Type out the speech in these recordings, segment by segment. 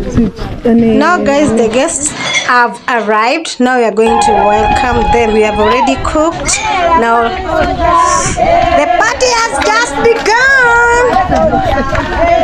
Now, guys, the guests have arrived. Now we are going to welcome them. We have already cooked. Now, the party has just begun.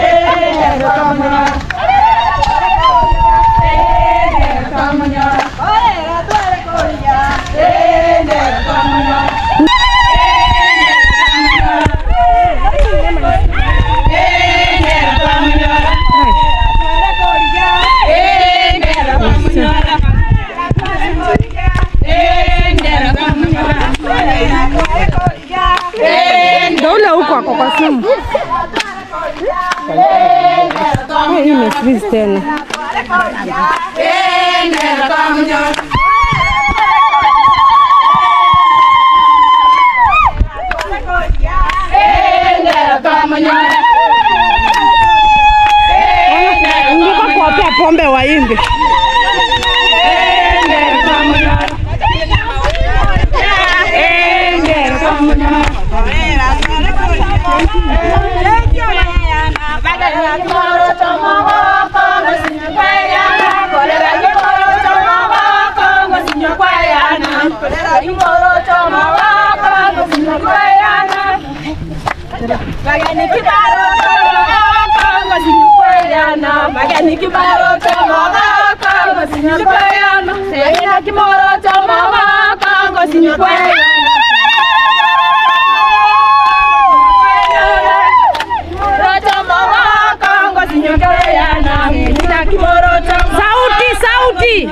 Ule huko ako kwa simu. Eh, Hii ni freeze tena. Ngika kuwapea pombe waimbe. Magani kibaro tomo kongo sinyokweyana Seyina kimoro tomo kongo sinyokweyana Sauti, sauti.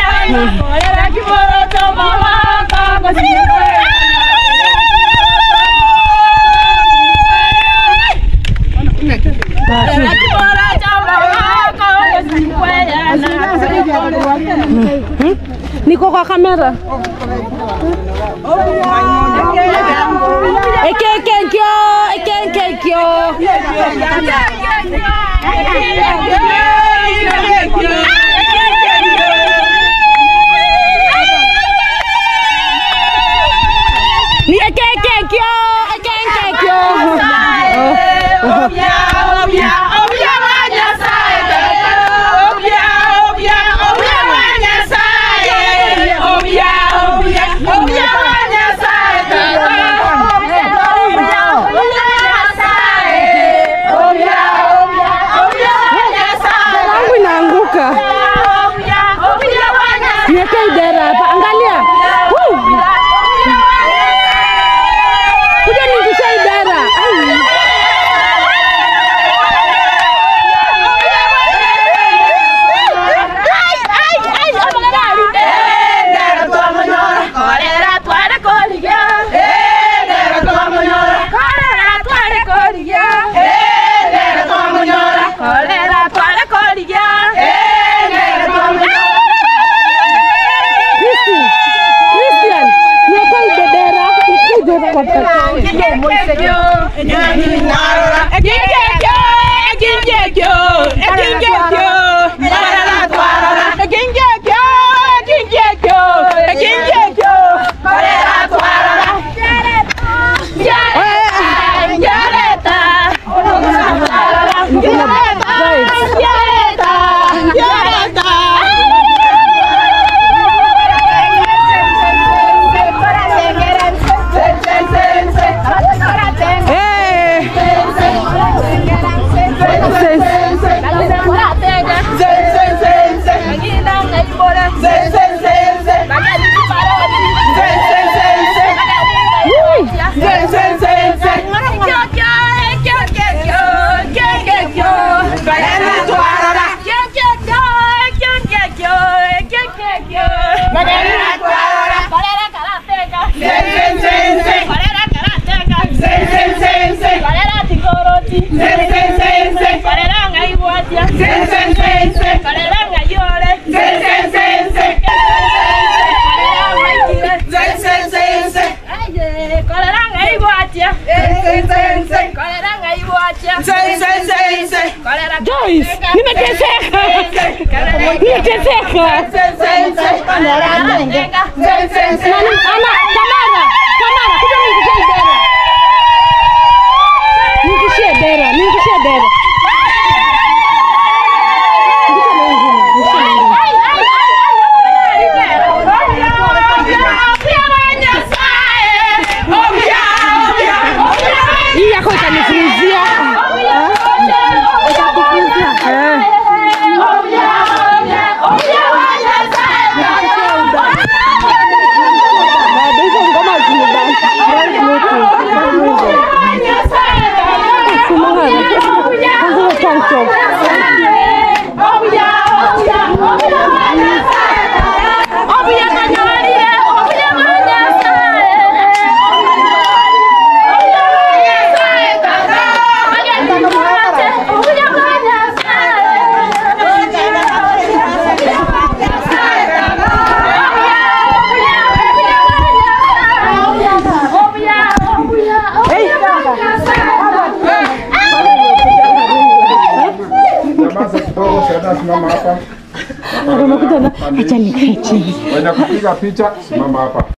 Niko kwa kamera. Ekenkyo, ekenkyo. Ni ekenkyo, ekenkyo. Yangu inaanguka. Niweke idara hapa. Angalia. Woo! Kuja ningusha idara. Ai. Christian. Christian. Niweke idara. Niweke idara kwa Eh. Joyce, nimeteseka. Nimeteseka. Nani? Ana, Tamara. Tamara, kuja ningishie dera. Ningishie dera, ningishie dera. Ningishie simama hapa. Acha nikae chini. Wenye kupiga picha, simama hapa.